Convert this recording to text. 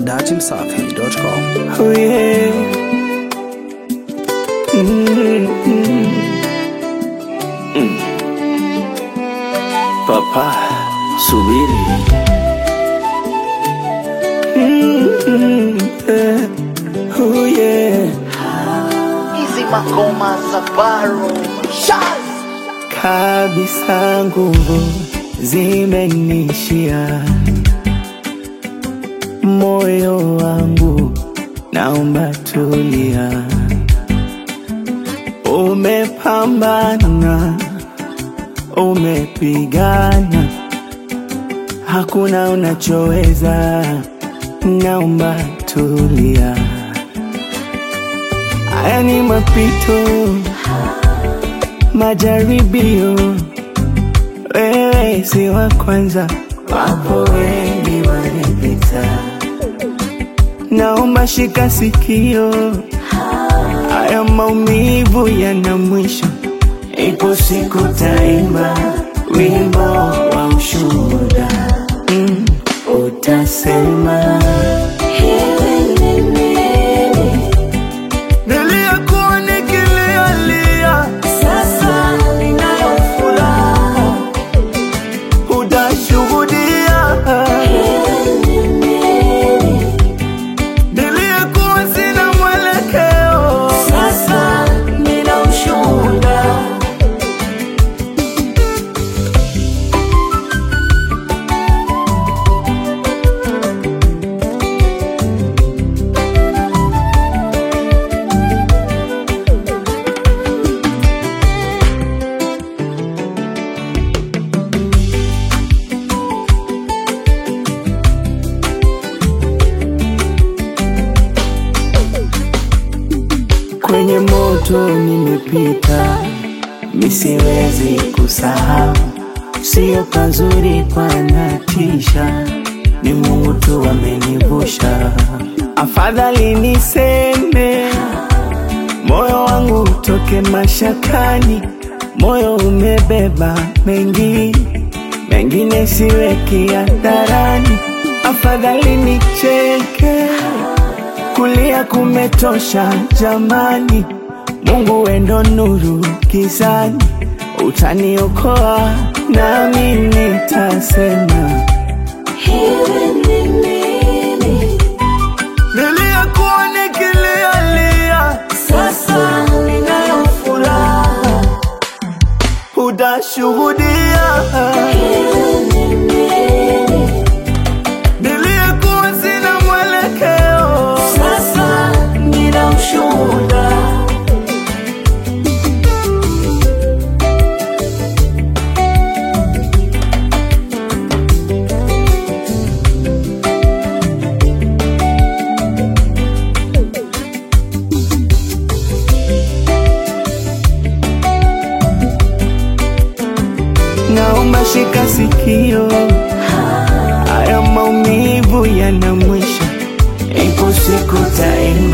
dachimsafi.com. Oh yeah. Mm, mm, mm. Papa, subiri. Mm, mm, eh. Oh yeah. hizi magoma za baro Kabisa nguvu zimenishia, moyo wangu naomba tulia. Umepambana, umepigana, hakuna unachoweza, naomba tulia. Haya ni mapito majaribio, wewe si wa kwanza, wapo wengi walipita. Naomba shika sikio, haya maumivu yana mwisho. Ipo siku taimba wimbo wa ushuhuda, mm, utasema niliyekuwa nikilialia sasa ninayo furaha, utashuhudia. Niliyekuwa sina mwelekeo, sasa nina ushuhuda. Kwenye moto nimepita, misiwezi kusahau, sio pazuri panatisha, ni Mungu tu amenivusha. Afadhali niseme, moyo wangu utoke mashakani, moyo umebeba mengi, mengine siweki hadharani. Afadhali nicheke kulia kumetosha jamani, Mungu wendo nuru gizani, utaniokoa nami nitasema niliyekuwa nikilialia, sasa ninayo furaha, utashuhudia niliyekuwa sina mwelekeo, sasa nina ushuhuda. Naomba shika sikio, haya maumivu yana mwisho, ipo siku taima